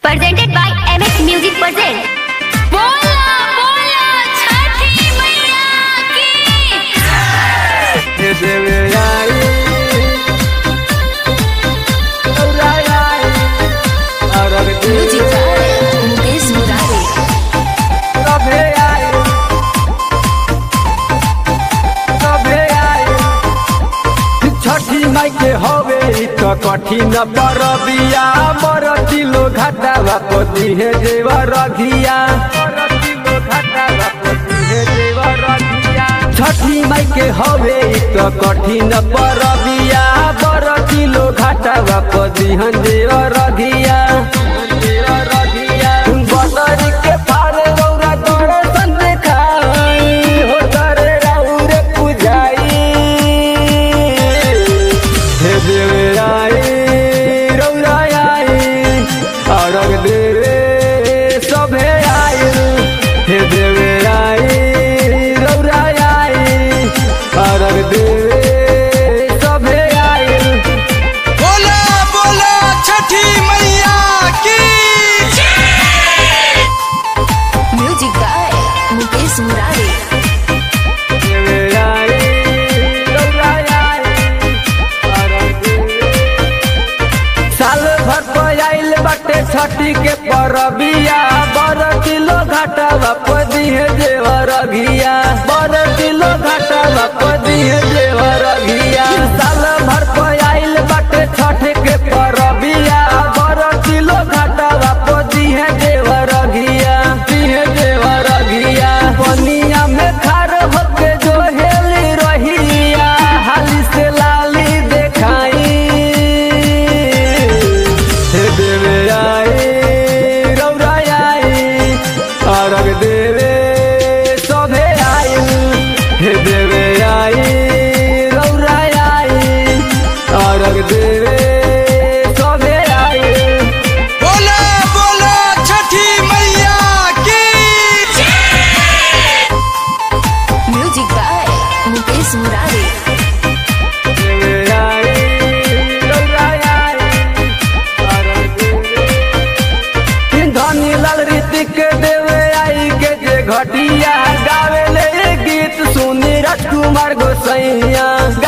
presented by MX Music present. बोला बोला छठी मैया की म्यूजिक बाय मुकेश मुरारी छठी माई के हवे इ त कठिन परबिया मर किलो घाटा बापति हे जेवा रघिया छठी माई के हवे इ त कठिन परबिया बर किलो घाटा बापति हन जेवा रघिया बदरी के पारे रौरा दर्शन देखाई हो करे राउरे पुजाई हे देवे आई रौरा आई अरग देवे सभे आई हे देवे आई रौरा आई अरग देवे सभे आई बोला बोला छठी मैया की म्यूजिक बाय मुकेश मुरारी देवे आई रौरा आई अरग देवे साल भर पर आइल बाटे छठी के परबिया बर किलो घाटा बापदी है जेवर घिया बर किलो घाटा बापदी है जेवर घिया साल भर पर आइल बाटे छठ के परबिया बर किलो घाटा बापदी है जेवर घिया दी है जेवर घिया पनिया में खार होके जो हेली रहिया हाली से लाली देखाई हे देवे आई रौरा आई अरग देवे सभे आई हे देवे आई रौरा आई अरग देवे सभे आई बोला बोला छठी मैया की म्यूजिक बाय मुकेश मुरारी देवे आई रौरा आई अरग देवे धनी लाल ऋतिक देवे आई के जे घटिया गावे ले गीत सुनी राजकुमार गोसैया